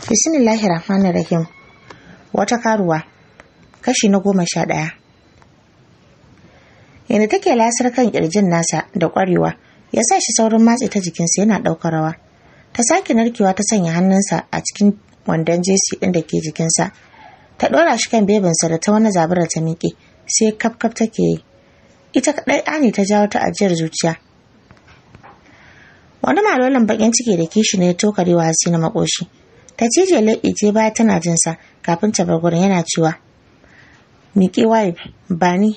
Bismillahir Rahmanir Rahim. Wata karuwa. Kashi na goma sha ɗaya. Yadda take lasar kan ƙirjin nasa da ƙwarewa, ya sa shi saurin matse ta jikinsa yana ɗaukar rawa. Ta sake narkewa ta sanya hannunsa a cikin wandon jesi ɗin da ke jikinsa. Ta ɗora shi kan bebinsa da ta wani zaburar ta miƙe, sai kaf kaf take yi. Ita kaɗai Ani ta jawo ta ajiyar zuciya. Wani malolin baƙin ciki da kishi ne ya tokarewa Hasina makoshi. ta cije leɓe ce baya tana jin sa kafin ta bar gurin yana cewa miƙe waye ba ni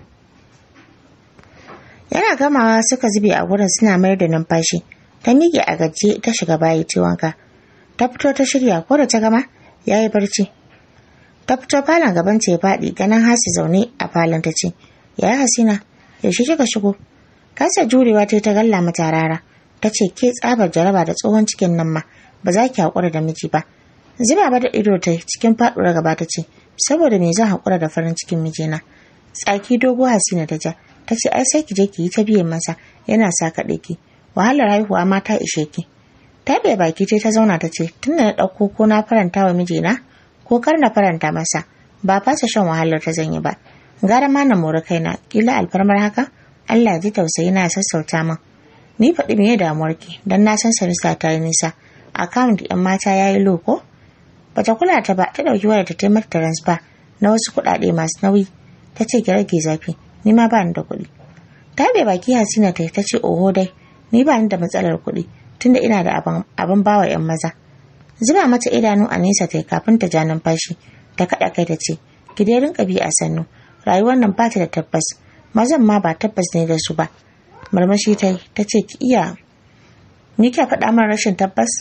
yana gamawa suka zube a gurin suna mayar da numfashi ta miƙe a gajiye ta shiga bayi ta wanka ta fito ta shirya ko da ta gama ya yi barci ta fito falon gaban ta ya faɗi ganin hasi zaune a falon ta ce ya hasina yaushe kika shigo kasa jurewa ta ta galla mata rara ta ce ke tsabar jaraba da tsohon cikin nan ma ba za ki haƙura da miji ba zuba ba da ido ta cikin faɗuwar gaba ta ce saboda me zan haƙura da farin cikin mijina tsaki dogo hasina ta ja ta ce ai sai ki je ki yi ta biyan masa yana sa kaɗe ki wahalar haihuwa ma ta ishe ki ta bai baki ta zauna ta ce tun da na ɗauko ko na faranta wa mijina ko kar na faranta masa ba fasa shan wahalar ta zanyi ba gara ma na mori kaina kila alfarmar haka Allah ji tausayi na sassauta min ni faɗi me damuwarki dan na san sarisa ta yi nisa account ɗin mata ya yi loko bata kula ta ba ta ɗauki wayar ta taimaka transfer na wasu kuɗaɗe masu nauyi ta ce ki rage zafi ni ma ba ni da kuɗi ta bai baki hasina ta ta ce oho dai ni ba ni da matsalar kuɗi tunda ina da abin bawa yan maza zuba mata idanu a nesa ta kafin ta ja numfashi ta kaɗa kai ta ce ki dai rinka bi a sannu rayuwar nan ba ta da tabbas mazan ma ba tabbas ne da su ba marmashi ta yi ta ce ki iya ni kya faɗa min rashin tabbas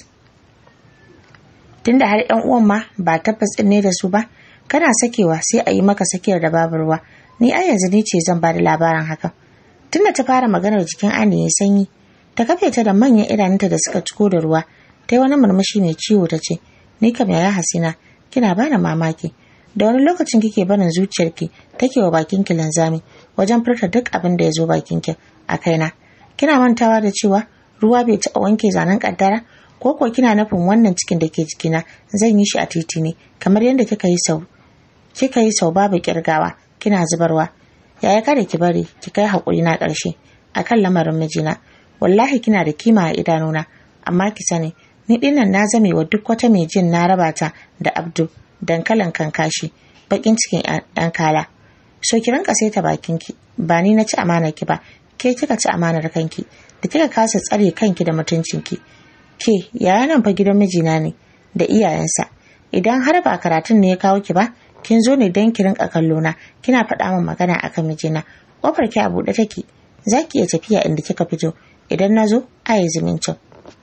tunda har yan uwan ma ba tabbas ɗin ne da su ba kana sakewa sai a yi maka sakiyar da babu ruwa ni a yanzu ni ce zan ba da labarin hakan tunda ta fara maganar jikin ani ya sanyi ta kafe ta da manyan idanunta da suka ciko da ruwa ta yi wani murmushi mai ciwo ta ce ni kam yaya hasina kina bani mamaki da wani lokacin kike barin zuciyarki take wa bakinki linzami wajen furta duk abin da ya zo bakinki a kaina kina mantawa da cewa ruwa bai taɓa wanke zanen kaddara ko ko kina nufin wannan cikin da ke jikina zan yi shi a titi ne kamar yadda kika yi sau kika yi sau babu kirgawa kina zubarwa yaya kada ki bari ki kai haƙuri na ƙarshe akan lamarin mijina wallahi kina da kima a idanuna amma ki sani ni dinnan na zame wa duk wata mai jin na raba ta da abdu dankalin kankashi bakin cikin ɗan kala so ki rinka saita bakinki ba ni na ci amanar ki ba ke kika ci amanar kanki da kika kasa tsare kanki da mutuncinki ke yaya nan fa gidan mijina ne da iyayensa idan har ba karatun ne ya kawo ki ba kin zo ne don ki rinka kallo na kina faɗa min magana akan mijina kofar ki a buɗe take za ki iya tafiya inda kika fito idan na zo a yi zumuncin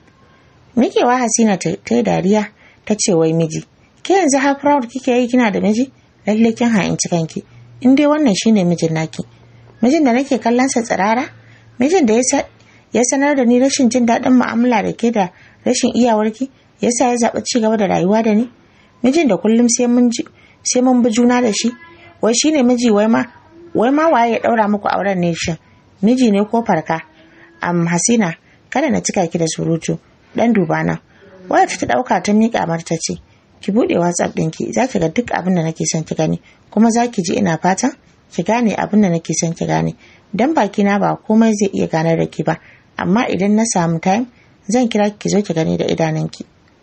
mikewa hasina ta yi dariya ta ce wai miji ke yanzu har proud kike yi kina da miji lalle kin ha'inci kanki in dai wannan shine mijin naki mijin da nake kallon sa tsirara mijin da ya sanar da ni rashin jin daɗin mu'amala da ke da rashin iyawarki yasa ya zaɓi ci gaba da rayuwa da ni mijin da kullum sai mun sai mun bi juna da shi wai shine miji wai ma wai ma waye ya ɗaura muku auren ne shin miji ne ko farka am hasina kada na cika ki da surutu dan duba na waya ta ɗauka ta miƙa mata ce ki buɗe whatsapp ɗinki za ki ga duk abin da nake son ki gani kuma za ki ji ina fatan ki gane abin da nake son ki gane dan baki na ba komai zai iya ganar da ki ba amma idan na samu time zan kira ki zo ki gani da idanunki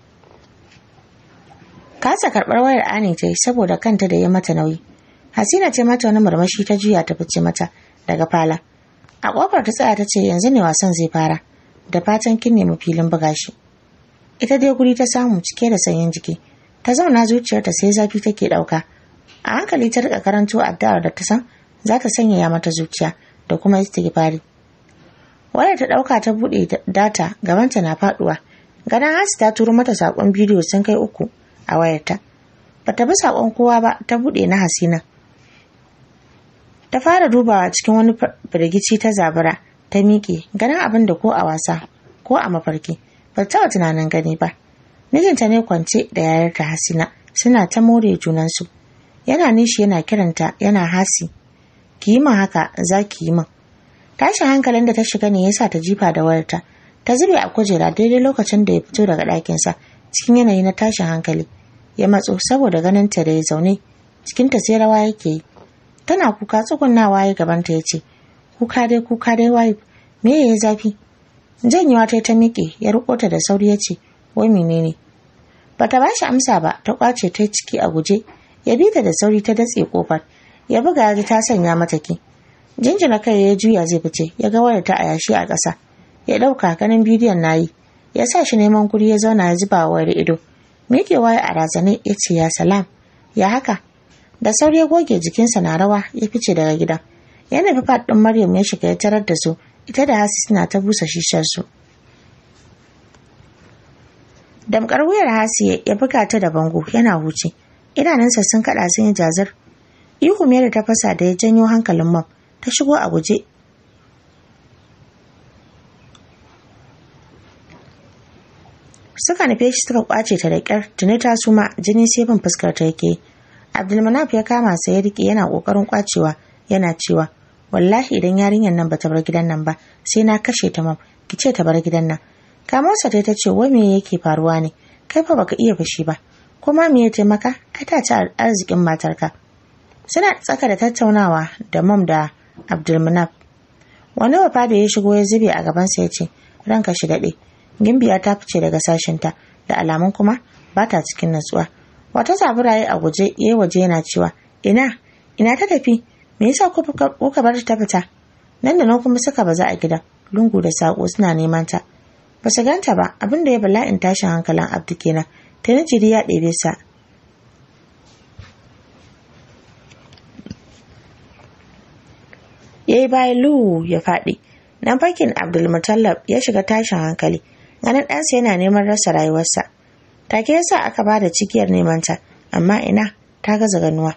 kasa karɓar wayar ani ta yi saboda kanta da ya mata nauyi hasina ce mata wani murmushi ta juya ta fice mata daga fala a kofar ta tsaya ta ce yanzu ne wasan zai fara da fatan kin nemi filin buga shi ita dai guri ta samu cike da sanyin jiki ta zauna zuciyarta sai zafi take ɗauka a hankali ta rika karanto addu'ar da ta san za ta sanyaya mata zuciya da kuma istighfari wayar ta ɗauka ta buɗe data gabanta na faɗuwa ganin hasi ta turo mata saƙon bidiyo sun kai uku a wayarta bata bi saƙon kowa ba ta buɗe na hasina ta fara dubawa cikin wani firgici ta zabura ta miƙe ganin abin da ko a wasa ko a mafarki ba taɓa tunanin gani ba mijinta ne kwance da yayarta hasina suna ta more junansu yana nishi yana kiranta yana hasi ki yi min haka za ki yi min tashin hankalin da ta shiga ne yasa ta jifa da wayarta ta zube a kujera daidai lokacin da ya fito daga ɗakinsa cikin yanayi na tashin hankali ya matso saboda ganin ta da ya zaune cikinta sai rawa yake yi tana kuka tsugunnawa ya gabanta ya ce kuka dai kuka dai wife me ya yi zafi janyewa ta ta miƙe ya riko ta da sauri ya ce wai menene bata ba shi amsa ba ta kwace ta ciki a guje ya bi ta da sauri ta datse kofar ya buga ya ta sanya mata ki jinjina kai ya juya zai fice ya ga wayar ta a yashi a ƙasa ya ɗauka ganin bidiyon nayi ya sa shi neman guri ya zauna ya zuba wayar ido miƙewa ya a razane ya ce ya salam ya haka da sauri ya goge jikinsa na rawa ya fice daga gidan ya nufi faɗin maryam ya shiga ya tarar da su ita da hasi suna ta busa shisharsu damkar wuyar hasiye ya buga ta da bango yana huce idanunsa sun kaɗa sun yi jazir ihu da ta fasa da ya janyo hankalin mam ta shigo a guje suka nufe shi suka kwace ta da kyar tuni ta suma jini sai bin fuskar ta yake abdulmanaf ya kama sa ya rike yana kokarin kwacewa yana cewa wallahi idan yarinyar nan bata bar gidan nan ba sai na kashe ta mam ki ce ta bar gidan nan kamarsa ta ce wai me yake faruwa ne kai fa baka iya fushi ba kuma me ya taimaka ai ta ci arzikin matarka suna tsaka da tattaunawa da mam da abdulmanaf wani wafa da ya shigo ya zube a gabansa ya ce ranka shi daɗe gimbiya ta fice daga sashinta da alamun kuma ba ta cikin natsuwa wata zaburaye a guje ya waje yana cewa ina ina ta tafi me yasa kuka bar ta fita nan da nan kuma suka baza a gidan lungu da sako suna neman ta ba su ganta ba abin da ya bala'in tashin hankalin abdu kenan ta jiri ya ɗebe sa ya yi bayan luhu ya faɗi nan fakin abdulmutallab ya shiga tashin hankali ganin ɗansa yana neman rasa rayuwarsa take yasa aka ba da cikiyar nemanta amma ina ta gaza ganuwa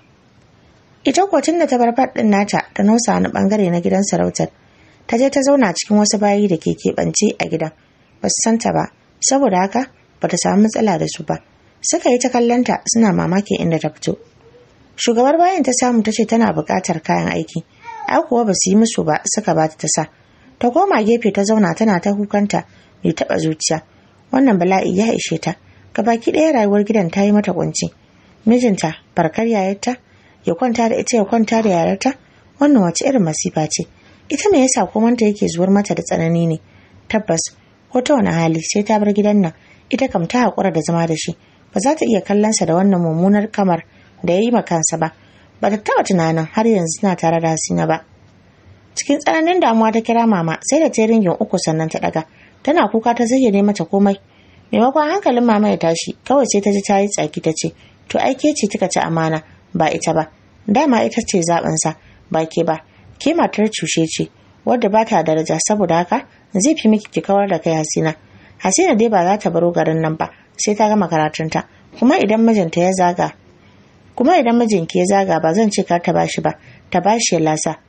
ita kuwa tun da ta bar faɗin nata ta nausa wani ɓangare na gidan sarautar ta je ta zauna cikin wasu bayi da ke keɓance a gidan ba su santa ba saboda haka ba ta samu matsala da su ba suka yi ta kallonta suna mamakin inda ta fito shugabar bayan ta samu ta ce tana buƙatar kayan aiki ai kuwa ba su yi musu ba suka ba ta sa ta koma gefe ta zauna tana ta kukanta mai taɓa zuciya wannan bala'i ya ishe ta baki ɗaya rayuwar gidan ta yi mata kunci mijinta barkar yayarta ya kwanta da ita ya kwanta da yararta wannan wace irin masifa ce ita me yasa komanta yake zuwar mata da tsanani ne tabbas ko ta wani hali sai ta bar gidan nan ita kam ta haƙura da zama da shi ba za ta iya kallonsa da wannan mummunar kamar da ya yi ma kansa ba ba ta taɓa tunanin har yanzu suna tare da hasina ba cikin tsananin damuwa ta kira mama sai da ta ringin uku sannan ta ɗaga tana kuka ta zayyane mata komai maimakon hankalin mama ya tashi kawai sai ta ji ta yi tsaki ta ce to ai ke ce kika ci amana ba ita ba dama ita ce zaɓinsa ba ke ba ke matar cushe ce wadda ba ta daraja saboda haka zai fi miki ki kawar da kai hasina hasina dai ba za ta baro garin nan ba sai ta gama karatunta kuma idan mijinta ya zaga kuma idan mijinki ya zaga ba zan ce kar ta bashi ba ta bashi ya lasa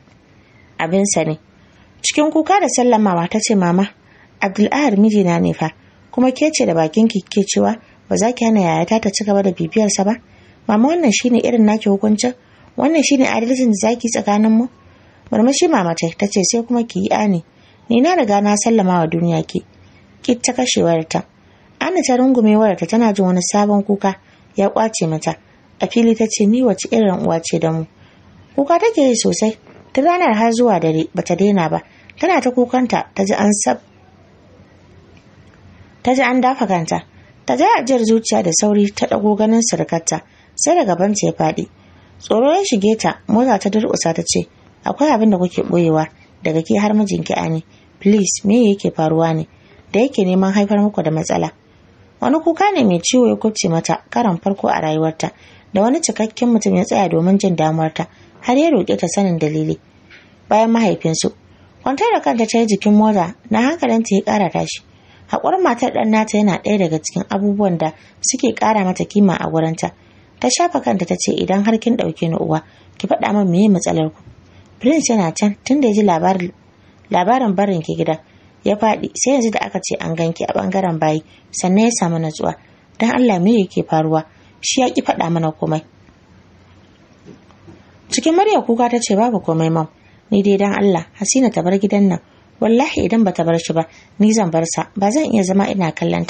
abinsa ne cikin kuka da sallamawa ta ce mama abdul'ahar mijina ne fa kuma ke ce da bakin ki ke cewa ba za ki hana yayata ta ci gaba da bibiyarsa ba mama wannan shine irin naki hukuncin wannan shine adalcin da zaki tsakanin mu murmushi mama ta ta ce sai kuma ki yi ani ni na riga na sallama wa duniya ki ki ta kashe wayarta ana ta rungume wayarta tana jin wani sabon kuka ya kwace mata a fili ta ce ni wace irin uwa ce da mu kuka take yi sosai tun ranar har zuwa dare bata daina ba tana ta kukanta ta ji an sab ta ji an dafa kanta ta ji ajiyar zuciya da sauri ta ɗago ganin surukarta sai da gabanta ya faɗi tsoro ya shige ta mota ta durƙusa ta ce akwai abin da kuke ɓoyewa daga ke har mijinki ani please me yake faruwa ne da yake neman haifar muku da matsala wani kuka ne mai ciwo ya kubce mata karan farko a rayuwarta da wani cikakken mutum ya tsaya domin jin damuwarta har ya roƙe ta sanin dalili bayan mahaifinsu kwantar da kanta ta yi jikin mota na hankalinta ya ƙara tashi haƙurin matar ɗan nata yana ɗaya daga cikin abubuwan da suke ƙara mata kima a wurinta ta shafa kanta ta ce idan har kin ɗauke ni uwa ki faɗa min meye matsalar ku prince yana can tun da ya ji labarin barin ki gida ya faɗi sai yanzu da aka ce an ganki a ɓangaren bayi sannan ya samu natsuwa don allah me yake faruwa shi ya ki faɗa mana komai cikin murya kuka ta ce babu komai mam ni dai don allah hasina ta bar gidan nan wallahi idan bata bar shi ba ni zan bar sa ba zan iya zama ina kallanta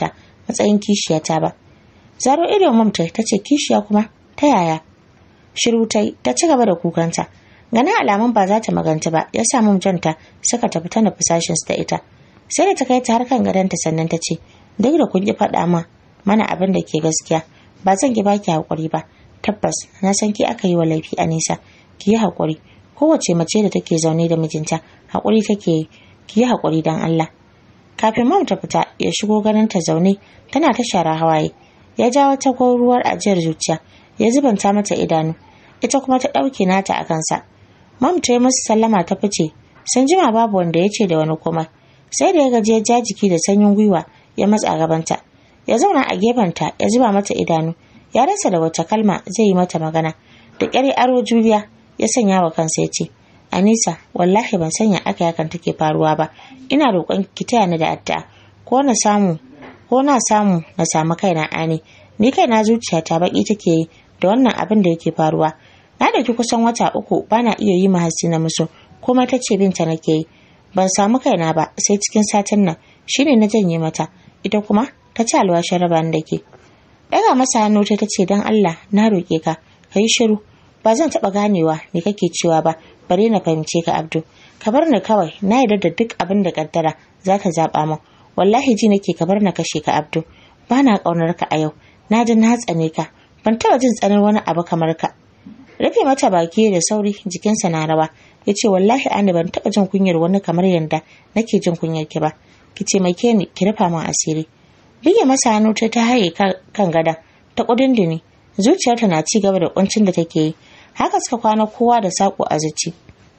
matsayin kishiyata ba zaro ido mam ta ce kishiya kuma ta yaya shiru ta ta ci gaba da kukanta ganin alamun ba za ta maganta ba ya sa mam janta suka tafi ta nufi sashinsu da ita sai da ta kai ta har kan gadonta sannan ta ce duk da kun ki faɗa ma mana abin da ke gaskiya ba zan ki baki haƙuri ba tabbas na san ki aka yi wa laifi a nisa ki yi haƙuri kowace mace da take zaune da mijinta haƙuri take yi ki yi haƙuri don Allah kafin mam ta fita ya shigo ganin ta zaune tana ta shara hawaye ya ja wata ruwar ajiyar zuciya ya zubanta mata idanu ita kuma ta ɗauke nata a kansa mam ta yi musu sallama ta fice sun jima babu wanda ya ce da wani kuma sai da ya gaji ya ja jiki da sanyin gwiwa ya matsa gabanta ya zauna a gefenta ya zuba mata idanu ya rasa da wata kalma zai yi mata magana da ƙyar aro juriya ya sanya wa kansa ya ce anisa wallahi ban sanya aka yakan take faruwa ba ina roƙon ki taya ni da addu'a ko na samu ko na samu na samu kaina ani ni kaina zuciyata baki take yi da wannan abin da yake faruwa na dauki kusan wata uku bana iya yi ma hasina musu kuma ta ce binta nake yi ban samu kaina ba sai cikin satin nan shine na janye mata ita kuma ta ci alwashin raba da ke daga masa hannu ta ce don Allah na roƙe ka ka yi shiru ba zan taɓa ganewa me kake cewa ba bare na fahimce ka Abdu ka bar ni kawai na yarda da duk abin da kaddara za ta zaɓa min wallahi ji nake ka bar na kashe ka Abdu ba na ƙaunar ka a yau na ji na tsane ka ban taɓa jin tsanar wani abu kamar ka rufe mata baki da sauri jikinsa na rawa ya ce wallahi ani ban taɓa jin kunyar wani kamar yanda nake jin kunyar ki ba ki taimake ni ki rufa min asiri bige masa hannu ta ta haye kan gada ta kudindini zuciyarta na ci gaba da kuncin da take yi haka suka kwana kowa da sako a zuci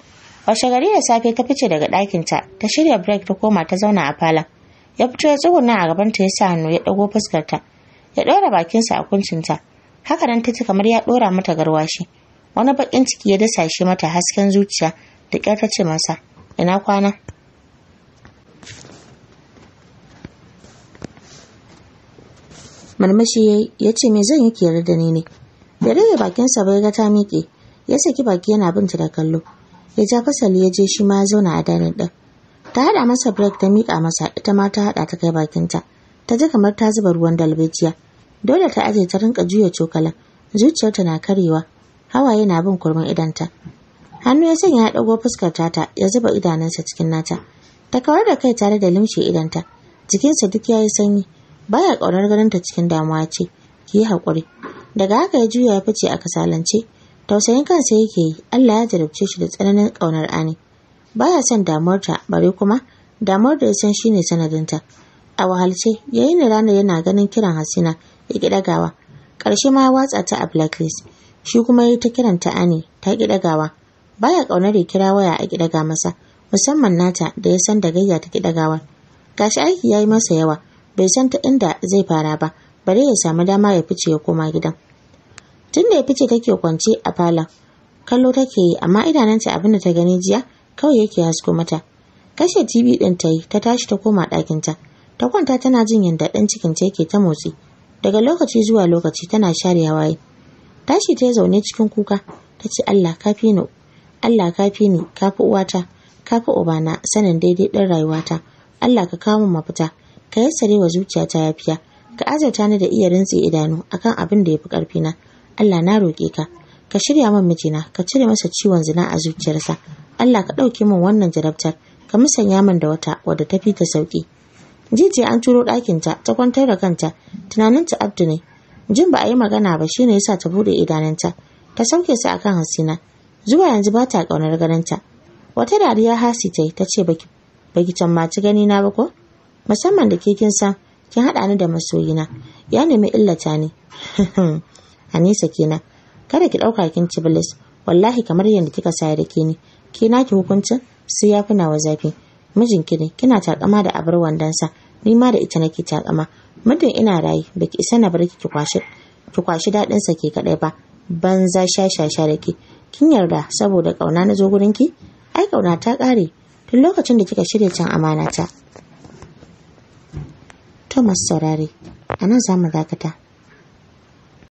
washe gari da safe ta fice daga ɗakinta ta shirya break ta koma ta zauna a falon ya fito ya tsuguna a gabanta ya sa hannu ya ɗago fuskarta ya ɗora bakinsa a kuncinta haka nan ta ci kamar ya ɗora mata garwashi wani baƙin ciki ya dasa shi mata hasken zuciya da ƙyar ta ce masa ina kwana marmashi ya ce me zan yi kiyar da ni ne da rage bakinsa bai ga ta miƙe ya saki baki yana binta da kallo ya ja fasali ya je shi ma ya zauna a danin ɗin ta haɗa masa break ta miƙa masa ita ma ta haɗa ta kai bakinta ta ji kamar ta zuba ruwan dalbejiya dole ta aje ta rinka juya cokalan zuciyarta na karewa hawaye na bin kurmin idanta hannu ya sanya ya ɗago fuskar tata ya zuba idanunsa cikin nata ta kawar da kai tare da limshe idanta jikinsa duk ya yi sanyi baya ƙaunar ganin ta cikin damuwa ce ki yi haƙuri daga haka ya juya ya fice a kasalance tausayin kansa yake yi Allah ya jarabce shi da tsananin ƙaunar ani baya son damuwarta bare kuma damuwar da ya san shine sanadinta a wahalce yayin da ranar yana ganin kiran hasina ya ki ɗagawa ƙarshe ma ya watsa ta a blacklist shi kuma ya yi ta kiranta ani ta ki ɗagawa baya ƙaunar ya kira waya a ki ɗaga masa musamman nata da ya san da gayya ta ki ɗagawa gashi aiki ya yi masa yawa bai san ta inda zai fara ba bare ya samu dama ya fice ya koma gidan tun da ya fice take kwance a falon kallo take yi amma idanunta abin da ta gani jiya kawai yake hasko mata kashe tv din ta yi ta tashi ta koma ɗakinta ta kwanta tana jin yadda ɗan cikin ta yake ta motsi daga lokaci zuwa lokaci tana share hawaye tashi ta zaune cikin kuka ta ce Allah kafi ni Allah kafi ni kafi uwata kafi ubana sanin daidai ɗin rayuwata Allah ka kawo min mafita ka yassare wa zuciyata yafiya ka azurta ni da iya rintse idanu akan abin da yafi karfi na Allah na roƙe ka ka shirya min mijina ka cire masa ciwon zina a zuciyarsa Allah ka ɗauke min wannan jarabtar ka musanya min da wata wadda ta fi ta sauki jijiya an turo ɗakinta ta kwantar da kanta tunaninta abdu ne jin ba a yi magana ba shine yasa ta bude idanunta ta sauke su akan hasina zuwa yanzu ba ta ƙaunar ganinta wata dariya hasi ta yi ta ce baki baki cammaci gani na ba ko musamman da ke kin san kin haɗa ni da masoyina ya nemi illata ni Anisa kenan kada ki ɗauka kin ci bilis wallahi kamar yadda kika saya da ke ni ke naki hukuncin sai ya fi nawa zafi mijinki ne kina takama da abar wandonsa ni ma da ita nake takama muddin ina rayu baki isa na bar ki kwashi ki kwashi daɗin sa ke kaɗai ba banza shashasha da ke kin yarda saboda ƙauna na zo gurin ki ai ƙauna ta ƙare tun lokacin da kika shirya can amana ta Thomas saurare a nan za mu dakata